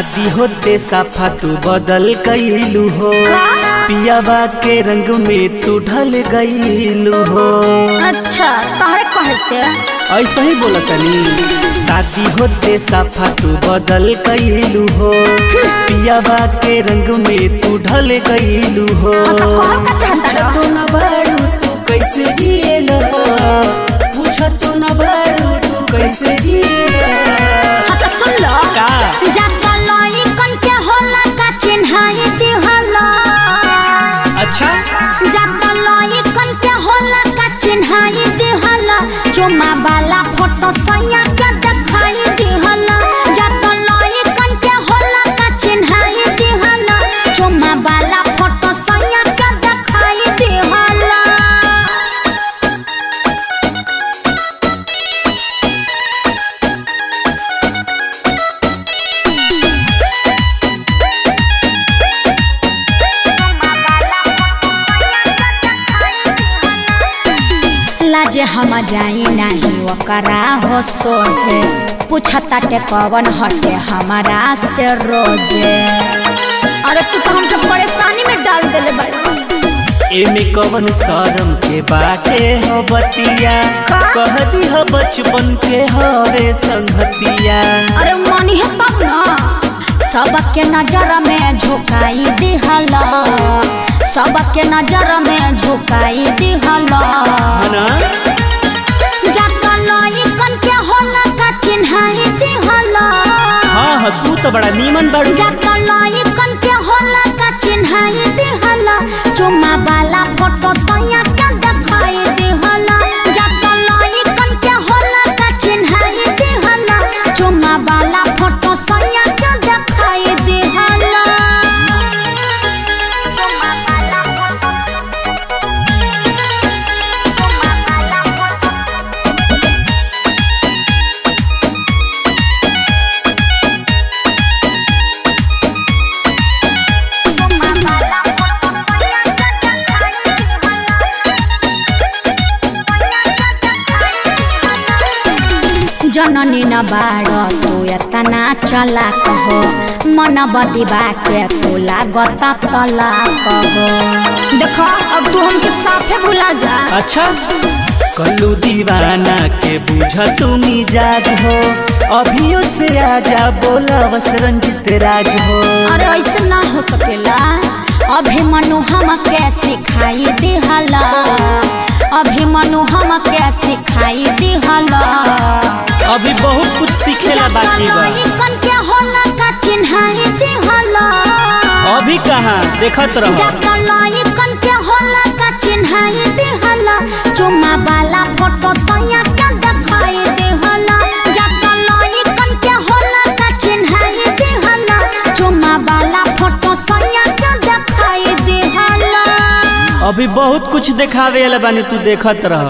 शादी होते साफा तू बदल गईलू हो पियावा के रंग में तू ढल गईलू हो अच्छा तोहरे कहे से ऐसा ही बोला तनी शादी होते साफा तू बदल गईलू हो पियावा के रंग में तू ढल गईलू हो हाँ तो कौन का चाहता रहो? पूछतो न बारू तू कैसे जिएला पूछतो न बारू तू कैसे जिएला हाँ तो सुन लो का जाता लोई कन के होला का चिन्हाई दिहला अच्छा जाता लोई कन के होला का चिन्हाई दिहला चुमा वाला फोटो सैया के दिखाई दिहला जाता लोई कन के होला का चिन्हाई दिहला चुमा वाला फोटो सैया के दिखाई दिहला लाजे हम जाई नहीं ओकरा हो सोझे पूछता ते कवन हटे हमारा से रोजे अरे तू तो हमके परेशानी में डाल देले बाड़ी एमे कवन शरम के बाटे हो बतिया का? कह दी हो बचपन के हरे संगतिया अरे मानी है तब ना सबके नजर में झुकाई दिहला सबके नजर में झुकाई दिहला है ना जाता लई कन के होला का चिन्हाई दिहला हाँ हाँ तू तो बड़ा नीमन बाड़ू जाता लई कन के होला का चिन्हाई दिहला चुमा वाला फोटो सैया के दिखाई दिहला जाता लई कन के होला का चिन्हाई दिहला चुमा वाला फोटो सैया के दिखाई दिहला चुमा वाला फोटो चुमा वाला फोटो चुमा वाला फोटो सैया के दिखाई जननी न बाड तू एतना चला कहो मन बदिबा के तू लागत तला कहो देखो अब तू हमके साफे भुला जा अच्छा कल्लू दीवाना के बुझ तुम जाग हो अभियो से आजा बोला बस रंजित राज हो अरे ऐसे ना हो सकेला अभी मनु हम के सिखाई दिहला अभी मनु हम के सिखाई दिहला अभी बहुत कुछ सीखेला बाकी बा कन के होला का चिन्हाई दिहला अभी कहाँ देखत रहो जाता लई कन के होला का चिन्हाई दिहला चुमा वाला फोटो सैया के दिखाई दिहला जाता लई कन के होला का चिन्हाई दिहला चुमा वाला फोटो सैया के दिखाई दिहला अभी बहुत कुछ देखावे वाला बानी तू देखत रह